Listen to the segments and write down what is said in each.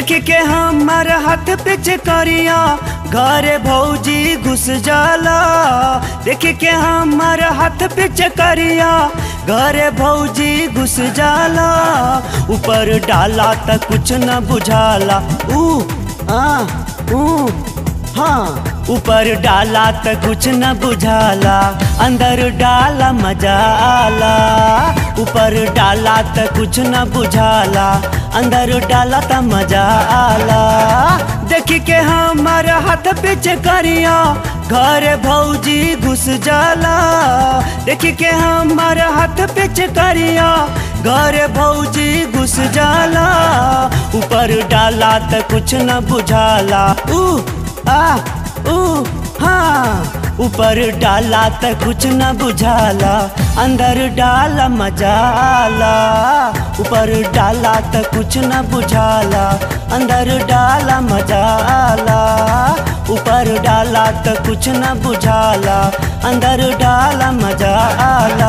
देख के हमार हाथ पे करिया घरे भौजी घुस जाला देख के हमार हाथ पे करिया घरे भौजी घुस जाला ऊपर डाला त कुछ न बुझाला ऊ आ ऊ हाँ ऊपर डाला त कुछ न बुझाला अंदर डाला मजा आला ऊपर डाला त कुछ न बुझाला अंदर डाला त मजा आला देख के हमार हाथ पीछे करिया घर भौजी घुस जाला देख के हमार हाथ पीछे करिया घर भौजी घुस जाला ऊपर डाला त कुछ न बुझाला ऊ आ ऊ हाँ ऊपर डाला त कुछ न बुझाला अंदर डाला मजा आला ऊपर डाला त कुछ न बुझाला अंदर डाला मजा आला ऊपर डाला त कुछ न बुझाला अंदर डाला मजा आला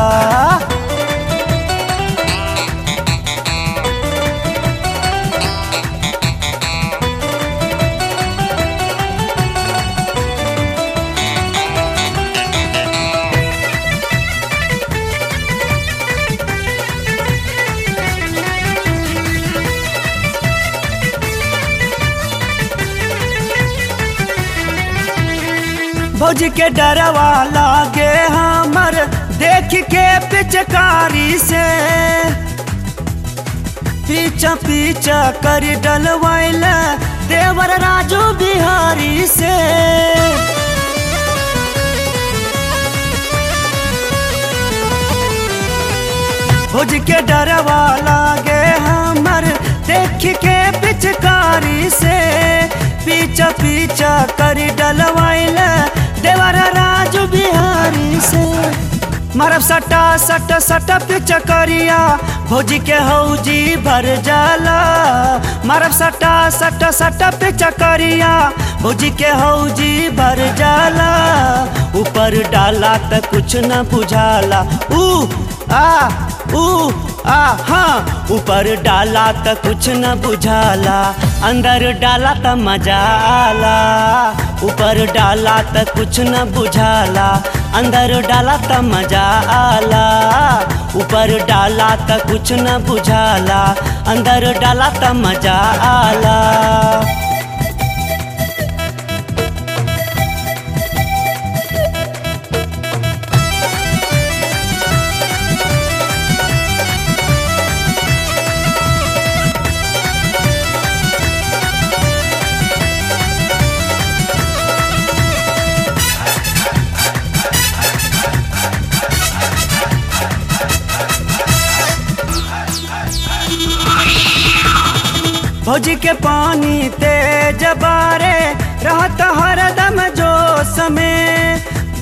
भौज के डरवा लागे हमर देख के पिचकारी से पीछा पीछा कर डलवाइल देवर राजू बिहारी से भौज के डरवा लागे हमर देख के पिचकारी से पीछा पीछा कर डलवाइल देवर राजू बिहारी से मरब सटा सट सट पिच करिया भौजी के हौजी भर जाला मरब सटा सट सट पिच करिया भौजी के हौजी भर जाला ऊपर डाला त कुछ न बुझाला ऊ आ ऊ आ हाँ ऊपर डाला त कुछ न बुझाला अंदर डाला त मजा आला ऊपर डाला त कुछ न बुझाला अंदर डाला त मजा आला ऊपर डाला त कुछ न बुझाला अंदर डाला त मजा आला भौजी के पानी तेज बारे रहत हरदम जोश में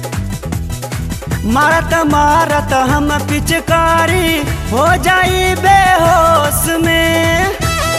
मारत मारत हम पिचकारी हो जाई बेहोश में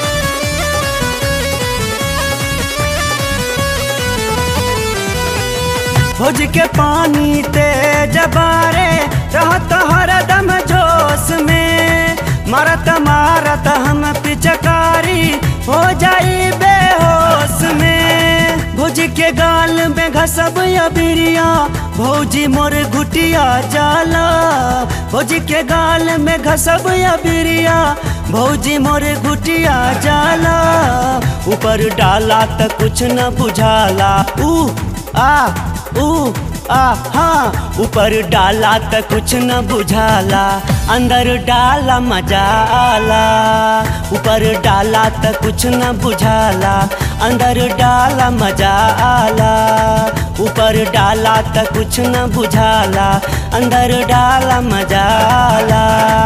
भौज के पानी तेज बारे रहत हरदम जोश में मारत मारत हम पिचकारी हो जाई बेहोश में भौजी के गाल में घसब अबिरिया भौजी मोर घुटिया जाला भौजी के गाल में घसब अबिरिया भौजी मोर घुटिया जाला ऊपर डाला त कुछ न बुझाला ऊ आ ऊ आ हाँ ऊपर डाला त कुछ न बुझाला अंदर डाला मजा आला ऊपर डाला त कुछ न बुझाला अंदर डाला मजा आला ऊपर डाला त कुछ न बुझाला अंदर डाला मजा आला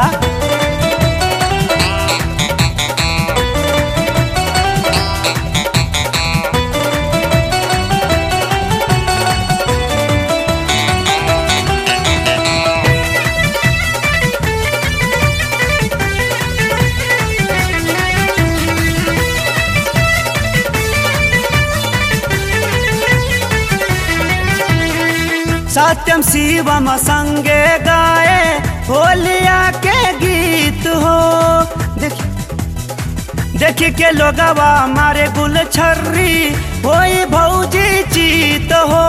सत्यम शिवम संगे गाए होलिया के गीत हो देख देख के लोगवा मारे गुल छर्री होई भौजी चीत हो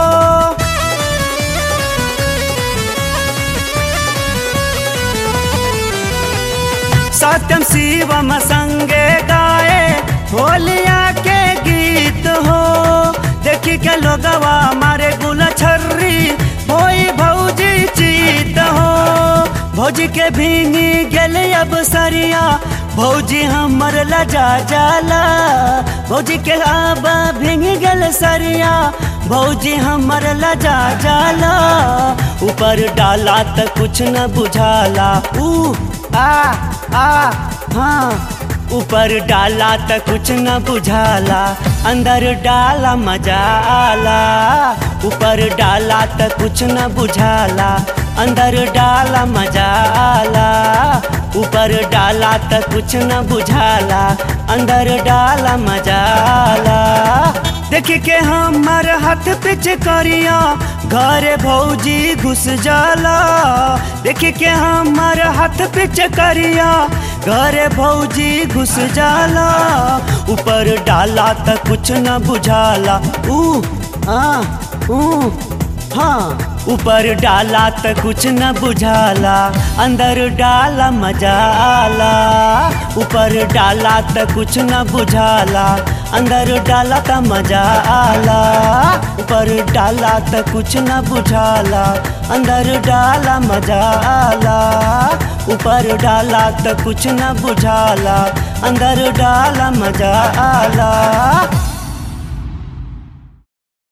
सत्यम शिवम संगे गाए होलिया के गीत हो देखी के लोगवा मारे गुल छर्री होई भौजी चीत हो भौजी के भींगी गेले अब सरिया भौजी हमर लजा जाला भौजी के आबा भींग गेल सरिया भौजी हमर लजा जाला ऊपर डाला त कुछ न बुझाला ऊ आ आ हाँ ऊपर डाला त कुछ न बुझाला अंदर डाला मजा आला ऊपर डाला त कुछ न बुझाला अंदर डाला मजा आला ऊपर डाला त कुछ न बुझाला अंदर डाला मजा आला देख के हमर हाथ पिच करिया घरे भौजी घुस जाला देख के हमर हाथ पिच करिया घरे भौजी घुस जाला ऊपर डाला त कुछ न बुझाला ऊ आ ऊ हाँ ऊपर डाला त कुछ न बुझाला अंदर डाला मजा आला ऊपर डाला त कुछ न बुझाला अंदर डाला त मजा आला ऊपर डाला त कुछ न बुझाला अंदर डाला मजा आला ऊपर डाला त कुछ न बुझाला अंदर डाला मजा आला